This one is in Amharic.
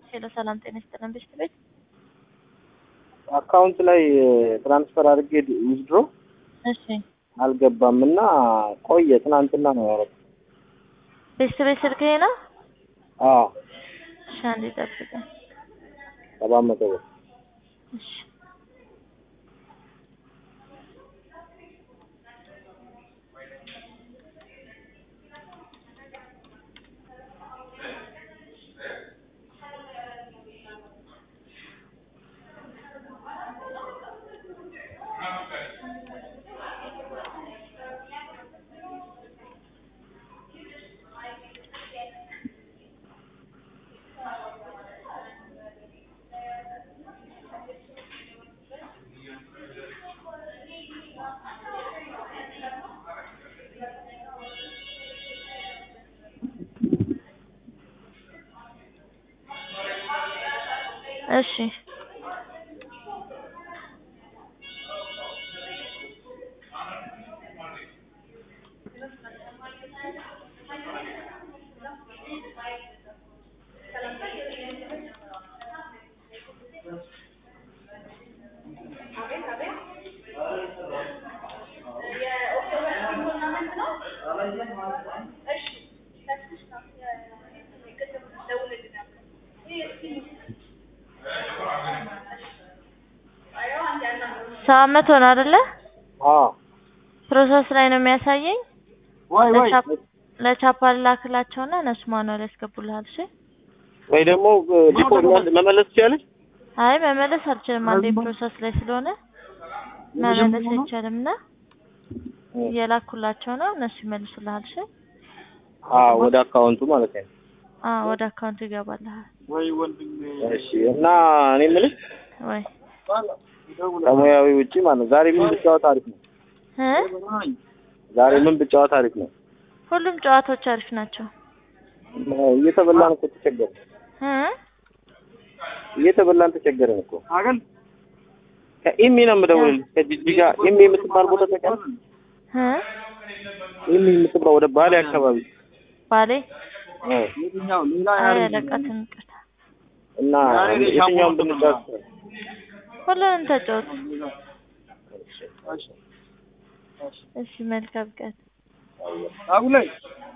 ሄሎ ሰላም ጤና ይስጥልን ቤት ቤት አካውንት ላይ ትራንስፈር አድርጌ ዊዝድሮ እሺ አልገባም እና ቆየ። ትናንትና ነው ያደረኩት። ቤት ቤት ስልክ ይሄ ነው። አዎ እሺ አንዴ ጠብቀኝ። ሰባት መቶ ብር እሺ እሺ ሰባት መቶ ነው አይደለ? አዎ ፕሮሰስ ላይ ነው የሚያሳየኝ። ወይ ወይ ለቻፕ- ለቻፓ ላክላቸውና እነሱ ማኑዋል ያስገቡልሃል። እሺ ወይ ደግሞ ዲፖ መመለስ ትችላለች። አይ መመለስ አልችልም። አንዴ ፕሮሰስ ላይ ስለሆነ መመለስ አይቻልም እና እየላኩላቸው ነው እነሱ ይመልሱልሃል። እሺ አዎ ወደ አካውንቱ ማለት ነው። አዎ ወደ አካውንቱ ይገባልሃል። እሺ እና እኔ የምልሽ ወይ ከሙያዊ ውጪ ማለት ነው ዛሬ ምን ብጫወት አሪፍ ነው? እ ዛሬ ምን ብጫወት አሪፍ ነው? ሁሉም ጨዋታዎች አሪፍ ናቸው። እየተበላን እኮ ተቸገርን። እ እየተበላን ተቸገርን እኮ። ከኢሚ ነው የምደውልልሽ ከጂጂጋ ኢሚ የምትባል ቦታ ተቀር እ ኢሚ የምትባል ወደ ባሌ አካባቢ ባሌ እ አይ አለቃትን ቅርታ እና የትኛውን ብንጫወት ሁሉንም ተጫወቱ። እሺ መልካም ቀን። አቡ ላይ